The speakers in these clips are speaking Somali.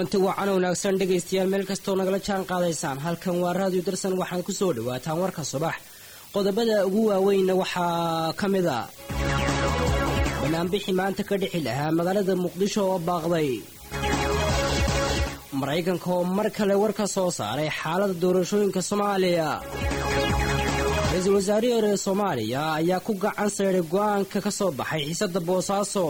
kulanti wacan wanaagsan dhegaystayaal meel kastoo nagala jaan qaadaysaan halkan waa raadiyo darsan waxaad ku soo dhawaataan warka subax qodobada ugu waaweynna waxaa ka mid a banaanbixi maanta ka dhixi lahaa magaalada muqdisho oo baaqday maraykanka oo mar kale war ka soo saaray xaalada doorashooyinka soomaaliya ra-iisul wasaarihii hore ee soomaaliya ayaa ku gacan sayday go-aanka ka soo baxay xiisada boosaaso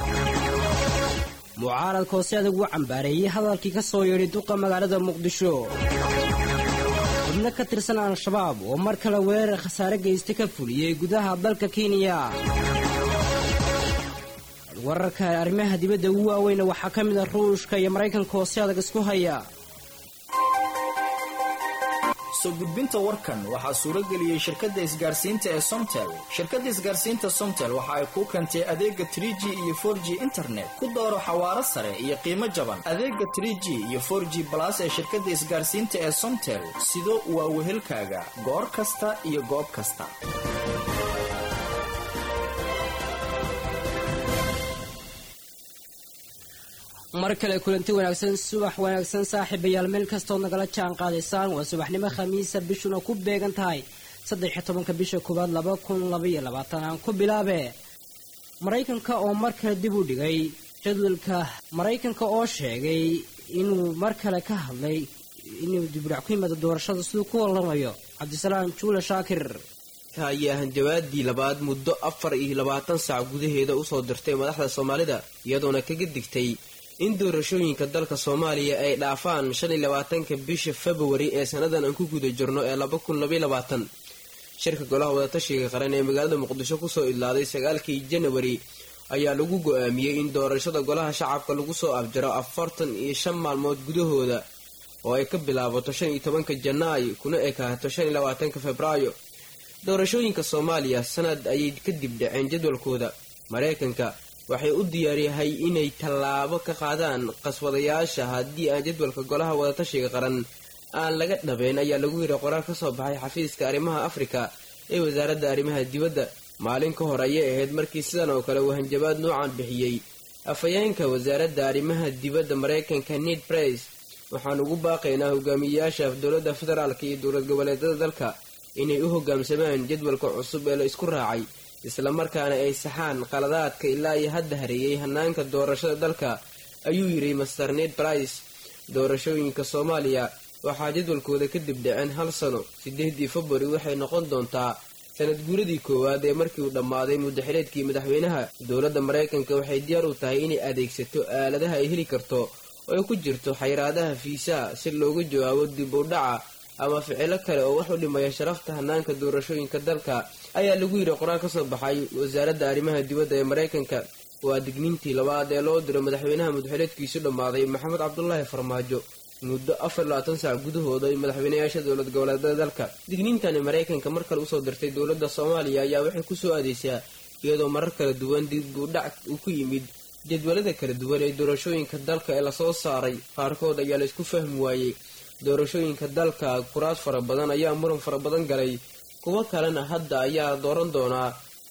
mucaaradka oo si adag u cambaareeyey hadalkii ka soo yeedhay duqa magaalada muqdisho xubno ka tirsan al-shabaab oo mar kale weerar khasaare geysta ka fuliyey gudaha dalka kenya wararka arrimaha dibadda ugu waaweyna waxaa ka mid a ruushka iyo maraykanka oo si adag isku haya soo gudbinta warkan waxaa suurageliyey shirkadda isgaarsiinta ee somtel shirkadda isgaarsiinta somtel waxa ay kuu keentay adeega trig iyo for g internet ku dooro xawaaro sare iyo qiimo jaban adeega trg iyo for g balas ee shirkadda isgaarsiinta ee somtel sido waa wehelkaaga goor kasta iyo goob kasta mar kale kulanti wanaagsan subax wanaagsan saaxiibayaal meel kastood nagala jaan qaadaysaan waa subaxnimo khamiisa bishuna ku beegan tahay saddex iyo tobanka bisha koowaad laba kun labaiyo labaatan aan ku bilaabe maraykanka oo mar kale dib u dhigay jadwalka maraykanka oo sheegay inuu mar kale ka hadlay inuu dibudhac ku yimaado doorashada siduu ku waramayo cabdisalaam juule shaakir ayaa hanjabaadii labaad muddo afar iyo labaatan saac gudaheeda usoo dirtay madaxda soomaalida iyadoona kaga digtay in doorashooyinka dalka soomaaliya ay dhaafaan shan iyo labaatanka bisha februari ee sannadan aan ku guda jirno ee laba kun labaiyo labaatan shirka golaha wadatashiga qaran ee magaalada muqdisho kusoo idlaaday sagaalkii janawari ayaa lagu go-aamiyey in doorashada golaha shacabka lagu soo afjaro afartan iyo shan maalmood gudahooda oo ay ka bilaabato shan iyo tobanka janaayo kuna ekaato shan iyo labaatanka febraayo doorashooyinka soomaaliya sanad ayay kadib dhaceen jadwalkooda maraykanka waxay u diyaaryahay inay tallaabo ka qaadaan qaswadayaasha haddii aan jadwalka golaha wadatashiga qaran aan laga dhabeyn ayaa lagu yidhi qoraal ka soo baxay xafiiska arrimaha afrika ee wasaaradda arrimaha dibadda maalin ka hor ayay ahayd markii sidan oo kale uu hanjabaad noocan bixiyey afhayeenka wasaaradda arrimaha dibadda maraykanka ned brice waxaan ugu baaqaynaa hogaamiyeyaasha dowladda federaalka iyo dowlad goboleedyada dalka inay u hogaamsamaan jadwalka cusub ee la isku raacay islamarkaana ay saxaan qaladaadka ilaa iyo hadda hareeyay hanaanka doorashada dalka ayuu yidhi master ned brice doorashooyinka soomaaliya waxaa jadwalkooda kadib dhaceen hal sano sideedii februari waxay noqon doontaa sanad guuradii koowaad ee markii uu dhammaaday muddaxileedkii madaxweynaha dowladda maraykanka waxay diyaar u tahay inay adeegsato aaladaha ay heli karto oo ay ku jirto xayraadaha fiisaha si looga jawaabo dib u dhaca ama ficilo kale oo wax u dhimaya sharafta hanaanka doorashooyinka dalka ayaa lagu yidhi qoraal ka soo baxay wasaaradda arrimaha dibadda ee maraykanka waa digniintii labaad ee loo diray madaxweynaha muddaxileedkiisu dhammaaday maxamed cabdulaahi farmaajo muddo afar labaatan saac gudahooda ay madaxweynayaasha dowlad goboleedyada dalka digniintani maraykanka mar kale usoo dirtay dowladda soomaaliya ayaa waxay kusoo aadeysaa iyadoo marar kala duwan dib u dhac uu ku yimid jadwalada kala duwan ee doorashooyinka dalka ee lasoo saaray qaarkood ayaa la isku fahmi waayey doorashooyinka dalka kuraas fara badan ayaa muran fara badan galay kuwo kalena hadda ayaa dooran doonaa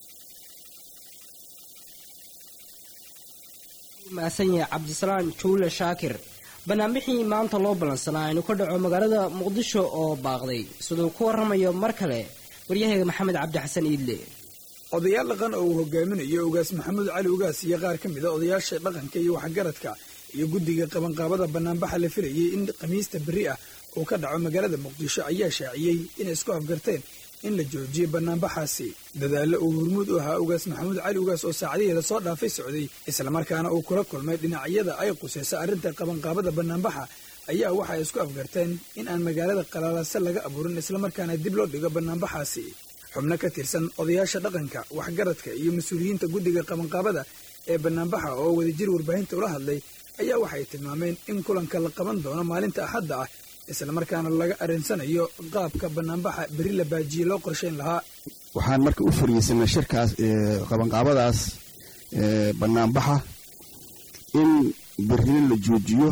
maasanya cabdisalaam juule shaakir banaanbixii maanta loo ballansanaa inuu ka dhaco magaalada muqdisho oo baaqday siduu ku waramayo mar kale waryahayga maxamed cabdi xasan iidle odayaal dhaqan oo uu hogaaminayo ugaas maxamuud cali ugaas iyo qaar ka mid a odayaasha dhaqanka iyo waxgaradka iyo guddiga qabanqaabada banaanbaxa la filayay in khamiista berri ah uu ka dhaco magaalada muqdisho ayaa shaaciyey inay isku afgarteen in la joojiyo banaanbaxaasi dadaallo uu hurmuud u ahaa ugaas maxamuud cali ugaas oo saacadiheeda soo dhaafay socday islamarkaana uu kula kulmay dhinacyada ay qusayso arrinta qabanqaabada banaanbaxa ayaa waxa ay isku afgarteen in aan magaalada qalaalase laga abuurin islamarkaana dib loo dhigo banaanbaxaasi xubno ka tirsan odayaasha dhaqanka waxgaradka iyo mas-uuliyiinta guddiga qabanqaabada ee banaanbaxa oo wadajir warbaahinta ula hadlay ayaa waxay tilmaameen in kulanka la qaban doono maalinta axadda ah islamarkaana laga arinsanayo qaabka banaanbaxa beri la baajiye loo qorshayn lahaa waxaan marka u fariisanay shirkaas qabanqaabadaas banaanbaxa in berrina la joojiyo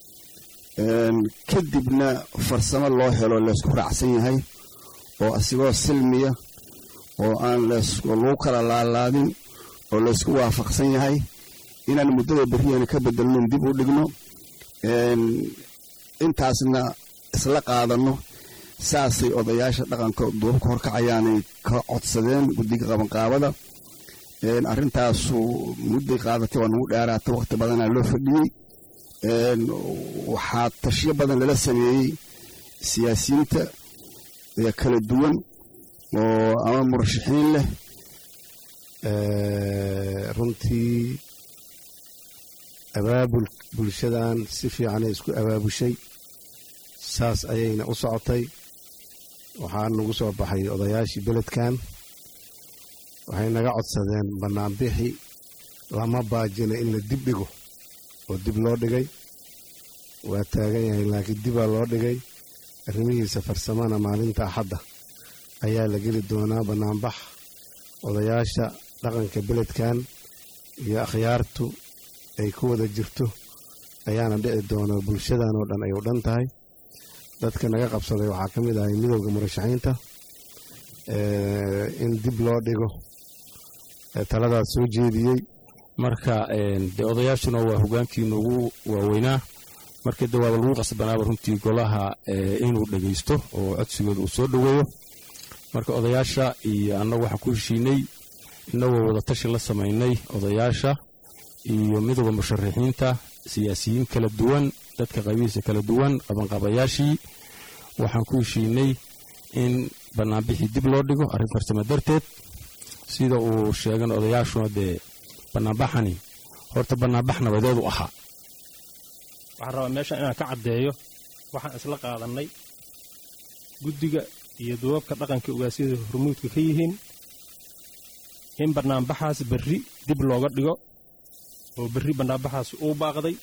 kadibna farsamo loo helo laysku raacsan yahay oo asigoo silmiya oo aan lagu kala laalaadin oo laysku waafaqsan yahay inaan muddada berriyana ka bedelnon dib u dhigno intaasna isla qaadanno saasay odayaasha dhaqanka duubabka horkacayaanay ka codsadeen guddiga qabanqaabada arrintaasu mudday qaadatay waa nagu dheeraatay wakhti badanaa loo fadhiyey waxaa tashiyo badan lala sameeyey siyaasiyiinta kala duwan oo ama murashaxiin leh runtii abaabul bulshadan si fiicanay isku abaabushay saas ayayna u socotay waxaa nagu soo baxay odayaashii beledkan waxay naga codsadeen bannaanbixi lama baajina in la dib dhigo oo dib loo dhigay waa taagan yahay laakiin dibaa loo dhigay arrimihiisa farsamana maalinta axadda ayaa la geli doonaa bannaanbax odayaasha dhaqanka beledkan iyo akhyaartu ay ku wada jirto ayaana dhici doona bulshadan oo dhan ay u dhan tahay dadka naga qabsaday waxaa ka mid ahay midowda murashaxiinta in dib loo dhigo taladaas soo jeediyey marka dee odayaashuna waa hogaankii ugu waaweynaa markii de waaba lagu qasbanaaba runtii golaha inuu dhegaysto oo codsigooda uu soo dhoweeyo marka odayaasha iyo annagu waxaan ku heshiinay innagoo wadatashi la samaynay odayaasha iyo midowda musharaxiinta siyaasiyiin kala duwan dadka qaybihiisa kala duwan qabanqabayaashii waxaan ku heshiinay in bannaanbixii dib loo dhigo arrin farsamo darteed sida uu sheegan odayaashuna dee bannaanbaxani horta bannaanbax nabadeedu ahaa waxaan rabaa meeshan inaan ka caddeeyo waxaan isla qaadannay guddiga iyo duubabka dhaqanka ogaasyada hormuudka ka yihiin in bannaanbaxaas berri dib looga dhigo oo berri bannaanbaxaas uu baaqday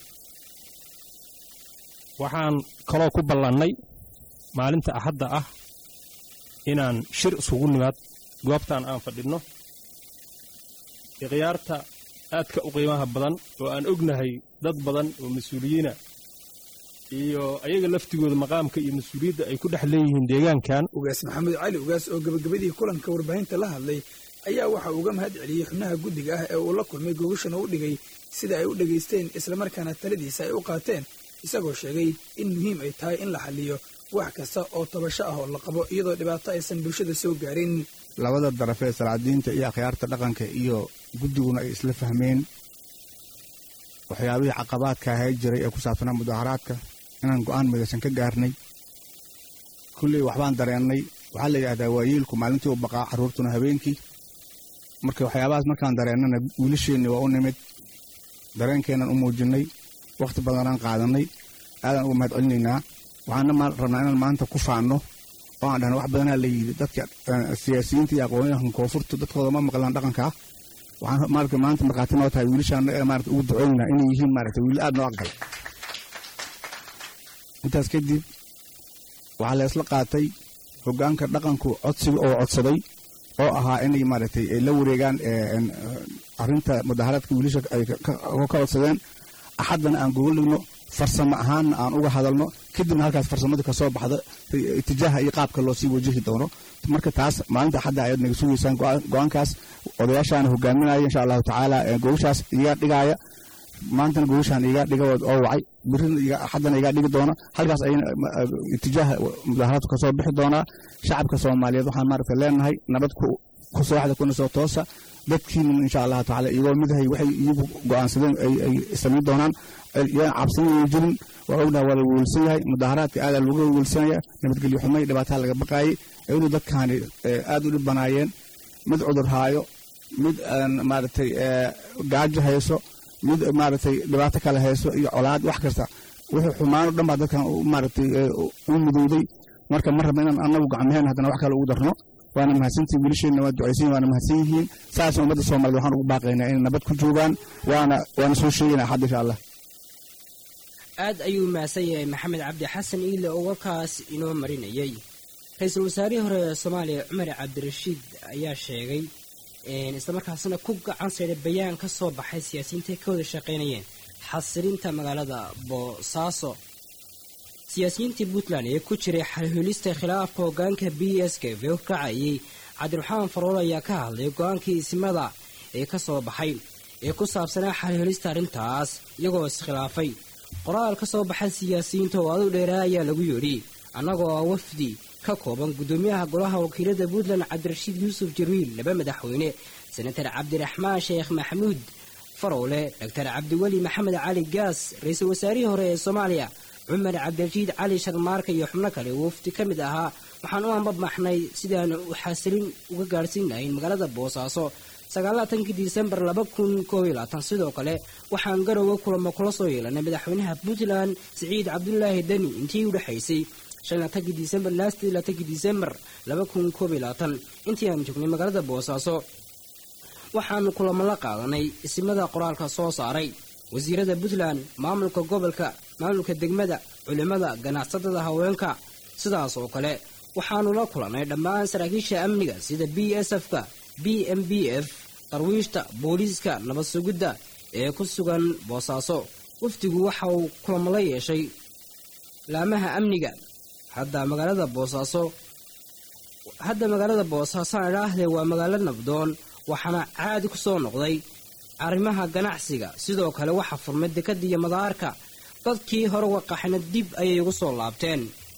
waxaan kaloo ku ballannay maalinta axadda ah inaan shir isugu nimaad goobtaan aan fadhinno ikhyaarta aadka u qiimaha badan oo aan ognahay dad badan oo mas-uuliyiina iyo ayaga laftigooda maqaamka iyo mas-uuliyadda ay ku dhex leeyihiin deegaankan ugaas maxamed cali ugaas oo gebagabadii kulanka warbaahinta la hadlay ayaa waxa uga mahad celiyey xubnaha guddiga ah ee uu la kulmay gogashana u dhigay sida ay u dhegaysteen islamarkaana taladiisa ay u qaateen isagoo sheegay in muhiim ay tahay in la xalliyo wax kasta oo tabasho ah oo la qabo iyadoo dhibaato aysan bulshada soo gaarin labada daraf ee salaadiinta iyo akhyaarta dhaqanka iyo guddiguna ay isla fahmeen waxyaabihii caqabaadka ahay jiray ee ku saabsanaa mudaharaadka inaan go'aan midaysan ka gaarnay kulley waxbaan dareennay waxaa la yidhahdaa waayeelku maalintii u baqaa carruurtuna habeenkii marka waxyaabahaas markaan dareennana wiilasheenni waa u nimid dareenkeennan u muujinnay wakhti badanaan qaadannay aadaan uga mahad celinaynaa waxaana rabnaa inaan maanta ku faanno oo aan dhahna wax badanaa la yidhi dadka siyaasiyiinta iyo aqoonyahanka koonfurta dadkooda ma maqlaan dhaqankaa waxaan maarata maanta markhaati noo tahay wiilashaana ee maarata ugu ducooynaa inay yihiin maarata wiil aad noo aqgal intaas kadib waxaa la isla qaatay hoggaanka dhaqanku codsiga oo codsaday oo ahaa inay maaragtay ay la wareegaan arrinta mudaharaadka wiilasha ay ka codsadeen axaddana aan gogoligno farsamo ahaanna aan uga hadalno kadibna halkaas farsamada kasoo baxda itijaaha iyo qaabka loo sii wajahi doono marka taas maalinta axadda ayaad naga sugaysaan go-aankaas odayaashaana hogaaminaya insha allahu tacaala gogashaas iga dhigaaya maantana gogashaan iga dhiga oo wacay birina axaddana iga dhigi doona halkaas ayana itijaaha mudaharaadku kasoo bixi doonaa shacabka soomaaliyeed waxaan maaragta leenahay nabad ku sooxda kuna soo toosa dadkiina insha allahu tacaala iyagoo midahay waxay iyagu go'aansadeen ay samayn doonaan yaan cabsanayay jirin waa ognaha waa la weelsan yahay mudaharaadka aadaa looga weelsanaya nabadgelyo xumay dhibaataa laga baqaayay iyadoo dadkaani aad u dhib banaayeen mid cudur haayo mid maaragtay gaajo hayso mid maaragtay dhibaato kale hayso iyo colaad wax kasta wixii xumaano dhan baa dadkan maaragtay u mudowday marka ma rabna inaan annagu gacmaheen haddana wax kale ugu darno waana mahadsantihin wiilasheenna waa ducaysan waana mahadsan yihiin saasna ummadda soomaaliyed waxaan ugu baaqaynaa inay nabad ku joogaan waana waana soo sheegaynaa xadda insha allah aad ayuu mahadsan yahay maxamed cabdi xasan iile oo warkaas inoo marinayay ra-iisul wasaarihii hore ee soomaaliya cumar cabdirashiid ayaa sheegay islamarkaasina ku gacan sayday bayaan ka soo baxay siyaasiyiinta ka wada shaqaynayeen xasilinta magaalada boosaaso siyaasiyiintii puntland ee ku jiray xalhulista khilaafka hogaanka b s k v kacayay cabdiraxmaan farool ayaa ka hadlay go-aankii isimada ee ka soo baxay ee ku saabsanaa xalhulista arrintaas iyagoo iskhilaafay qoraal ka soo baxa siyaasiyiinta oo adu dheeraa ayaa lagu yidhi annagoo ah wafdi ka kooban gudoomiyaha golaha wakiilada puntland cabdirashiid yuusuf jariil laba madaxweyne senatar cabdiraxmaan sheekh maxamuud farowle doctor cabdiweli maxamed cali gaas ra-iisul wasaarihii hore ee soomaaliya cumar cabdirashiid cali sharmaarka iyo xubno kale wafdi ka mid ahaa waxaan u ambabmaxnay sidaanu xasilin uga gaadhsiin lahayn magaalada boosaaso sagaalatankii disembar laba kun koob iyo labaatan sidoo kale waxaan garowe kulamo kula soo yeelanay madaxweynaha puntland siciid cabdulaahi deni intii u dhexaysay shan laatankii disembar laastii laatankii disembar laba kun koob iyo labaatan intii aan joognay magaalada boosaaso waxaanu kulamo la qaadanay isimada qoraalka soo saaray wasiirada puntland maamulka gobolka maamulka degmada culimada ganacsatada haweenka sidaas oo kale waxaanu la kulannay dhammaan saraakiisha amniga sida b s f-ka b m b f darwiishta booliiska nabad sugidda ee ku sugan boosaaso wafdigu waxa uu kulamo la yeeshay laamaha amniga hadda magaalada boosaaso hadda magaalada boosaaso aan idhaahdee waa magaalo nabdoon waxaana caadi ku soo noqday arrimaha ganacsiga sidoo kale waxaa furmay dekadda iyo madaarka dadkii hore waqaxna dib ayay ugu soo laabteen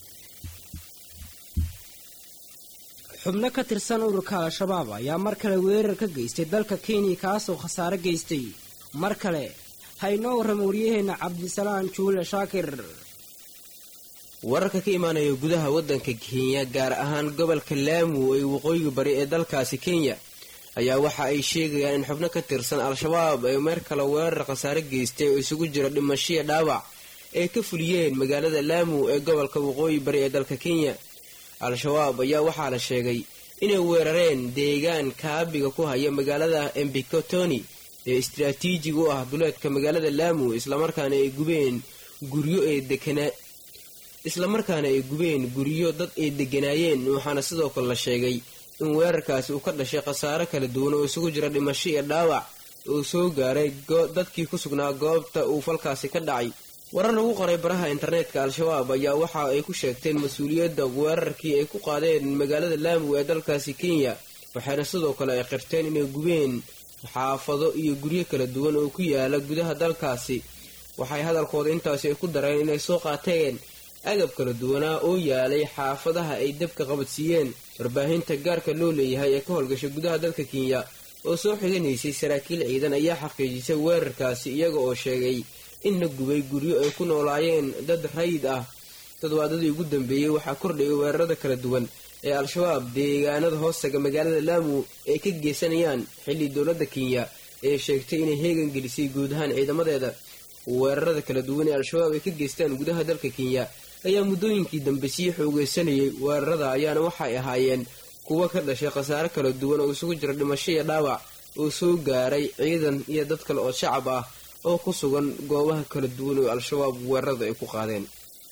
xubno ka tirsan ururka al-shabaab ayaa mar kale weerar ka geystay dalka kenya kaasoo khasaare geystay mar kale ha inoo warrama waryaheena cabdisalaan juule shaakir wararka ka imaanaya gudaha waddanka kenya gaar ahaan gobolka laamu ee waqooyiga bari ee dalkaasi kenya ayaa waxa ay sheegayaan in xubno ka tirsan al-shabaab ay meer kale weerar khasaare geystay oo isugu jira dhimashiya dhaawac ay ka fuliyeen magaalada laamu ee gobolka waqooyi bari ee dalka kenya al-shabaab ayaa waxaa la sheegay inay weerareen deegaan kaabiga ku haya magaalada embikotoni ee istaraatiijig u ah duleedka magaalada laamu islamarkaana ay gubeen guryo ee dekanaa islamarkaana ay gubeen guryo dad ay deganaayeen waxaana sidoo kale la sheegay in weerarkaasi uu ka dhashay khasaare kala duwan oo isugu jira dhimasho iyo dhaawac uu soo gaaray dadkii ku sugnaa goobta uu falkaasi ka dhacay warar lagu qoray baraha internetka al-shabaab ayaa waxa ay ku sheegteen mas-uuliyadda weerarkii ay ku qaadeen magaalada laamu ee dalkaasi kenya waxayna sidoo kale ay qirteen inay gubeen xaafado iyo guryo kala duwan oo ku yaala gudaha dalkaasi waxay hadalkooda intaasi ay ku dareen inay soo qaateen agab kala duwanaa oo yaalay xaafadaha ay dabka qabadsiiyeen warbaahinta gaarka loo leeyahay ee ka howlgashay gudaha dalka kenya oo soo xiganaysay saraakiil ciidan ayaa xaqiijisay weerarkaasi iyaga oo sheegay in la gubay guryo ay ku noolaayeen dad rayid ah toddobaadadii ugu dambeeyey waxaa kordhayay weerarada kala duwan ee al-shabaab deegaanada hoostaga magaalada laamu ay ka geysanayaan xilli dowladda kenya ee sheegtay inay heegan gelisay guud ahaan ciidamadeeda weerarada kala duwan ee al-shabaab ay ka geystaan gudaha dalka kenya ayaa muddooyinkii dambe sii xoogeysanayay weerarada ayaana waxay ahaayeen kuwo ka dhashay khasaare kala duwan oo isugu jira dhimasho iyo dhaawac oo soo gaaray ciidan iyo dad kale oo shacab ah oo ku sugan goobaha kala duwan oo al-shabaab weerarada ay ku qaadeen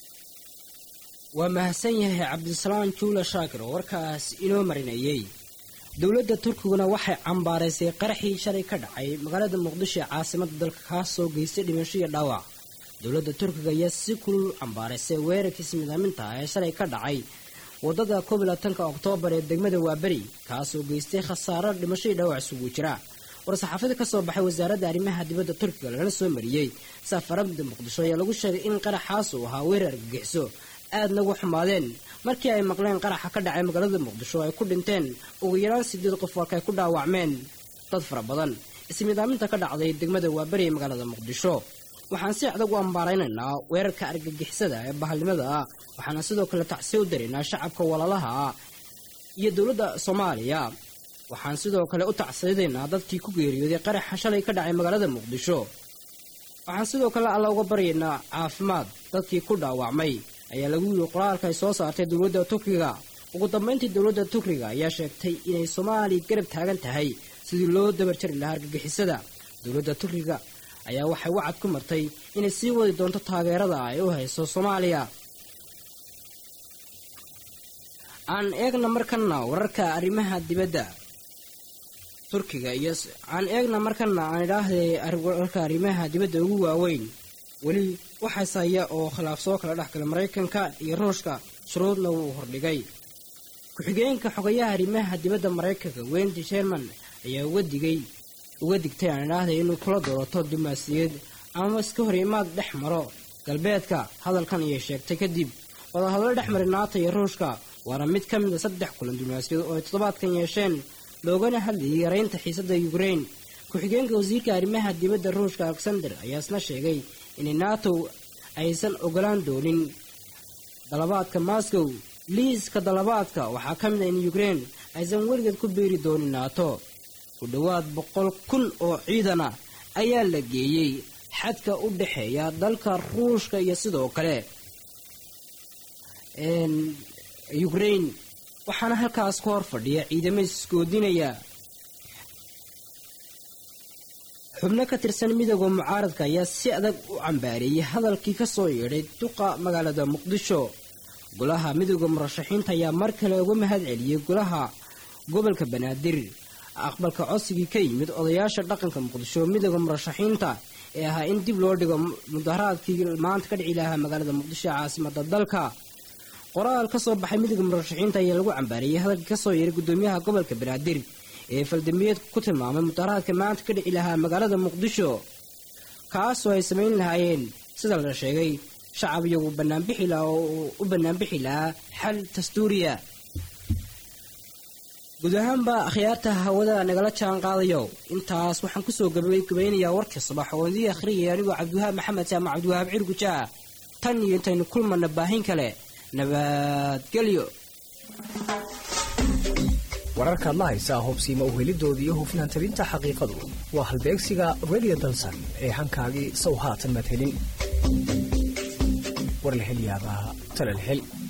waa mahadsan yahay cabdisalaan juula shaakir oo warkaas inoo marinayay dowladda turkiguna waxay cambaaraysay qaraxii shalay ka dhacay magaalada muqdisho ee caasimada dalka kaasoo geystay dhimasho iyo dhaawac dowladda turkiga ayaa si kulul cambaaraysay weerarkiisi midaaminta ah ee shalay ka dhacay wadada koob iyo labaatanka oktoobar ee degmada waaberi kaasoo geystay khasaaro dhimasho iyo dhaawac isugu jira war-saxaafada ka soo baxay wasaaradda arrimaha dibadda turkiga lagala soo mariyey safarada muqdisho ayaa lagu sheegay in qaraxaas uu ahaa weerar argagixiso aadna ugu xumaadeen markii ay maqleen qaraxa ka dhacay magaalada muqdisho ay ku dhinteen ugu yaraan sideed qof halka ay ku dhaawacmeen dad fara badan ismidaaminta ka dhacday degmada waaberi ee magaalada muqdisho waxaan si adag u ambaaraynaynaa weerarka argagixisada ee bahalnimada ah waxaana sidoo kale tacsiya u daraynaa shacabka walaalaha ah iyo dowladda soomaaliya waxaan sidoo kale u tacsiyadaynaa dadkii ku geeriyooday qaraxa shalay ka dhacay magaalada muqdisho waxaan sidoo kale alla uga baryaynaa caafimaad dadkii ku dhaawacmay ayaa lagu yiri qoraalka ay soo saartay dowladda turkiga ugu dambayntii dowladda turkiga ayaa sheegtay inay soomaaliya garab taagan tahay sidii loo dabarjari lahaa argagixisada dowladda turkiga ayaa waxay wacad ku martay inay sii wadi doonto taageerada ay u hayso soomaaliya aan eegna markana wararka arrimaha dibadda turkiga iyo aan eegna markana aan idhaahday wararka arrimaha dibadda ugu waaweyn weli waxaas haya oo khilaaf soo kala dhex gala maraykanka iyo ruushka shuruudna wuu hordhigay ku-xigeenka xogayaha arrimaha dibadda maraykanka wendy sherman ayaa uga digay uga digtay aan idhaahday inuu kula doorato dumaasiyad ama iska hor imaad dhex maro galbeedka hadalkan ayay sheegtay kadib wadahadlo dhex maray naata iyo ruushka waana mid ka mid a saddex kulan diblomaasiyaed oo ay toddobaadkan yeesheen loogana hadlayay yaraynta xiisadda yukrain ku-xigeenka wasiirka arrimaha dibadda ruushka alexander ayaa isna sheegay inay nato aysan ogolaan doonin dalabaadka moscow liiska dalabaadka waxaa ka mid a in yukrain aysan weligeed ku biiri doonin nato ku dhowaad boqol kun oo ciidana ayaa la geeyey xadka u dhexeeya dalka ruushka iyo sidoo kale yukrain waxaana halkaas ka hor fadhiya ciidamo isgoodinaya xubno ka tirsan midooda mucaaradka ayaa si adag u cambaareeyay hadalkii ka soo yeedhay duqa magaalada muqdisho golaha midooda murashaxiinta ayaa mar kale uga mahad celiyey golaha gobolka banaadir aqbalka codsigii ka yimid odayaasha dhaqanka muqdisho midooda murashaxiinta ee ahaa in dib loo dhigo mudaharaadkii maanta ka dhici lahaa magaalada muqdisho ee caasimada dalka qoraal ka soo baxay midooda murashaxiinta ayaa lagu cambaareeyey hadalkii kasoo yeeray gudoomiyaha gobolka banaadir ee faldambiyeed ku tilmaamay mudaharaadka maanta ka dhici lahaa magaalada muqdisho kaasoo ay samayn lahaayeen sida la sheegay shacab iyagu banaanbixi lahaa oo u banaanbixi lahaa xal dastuuriya guud ahaanba akhyaarta hawada nagala jaan qaadayo intaas waxaan kusoo gabaynayaa warkii subax oo idii akhriyaya anigoo cabdiwahaab maxamed jaamac cabdiwahaab cirgujaa tan iyo intaynu kulmana baahin kale nabadgelyo wararkaad la haysaa hubsiima uhelidoodii iyo hufnaan tabinta xaqiiqadu waa halbeegsiga radio dalsan ee hankaagii sow haatan maad helin war la hel yaabaa talal hel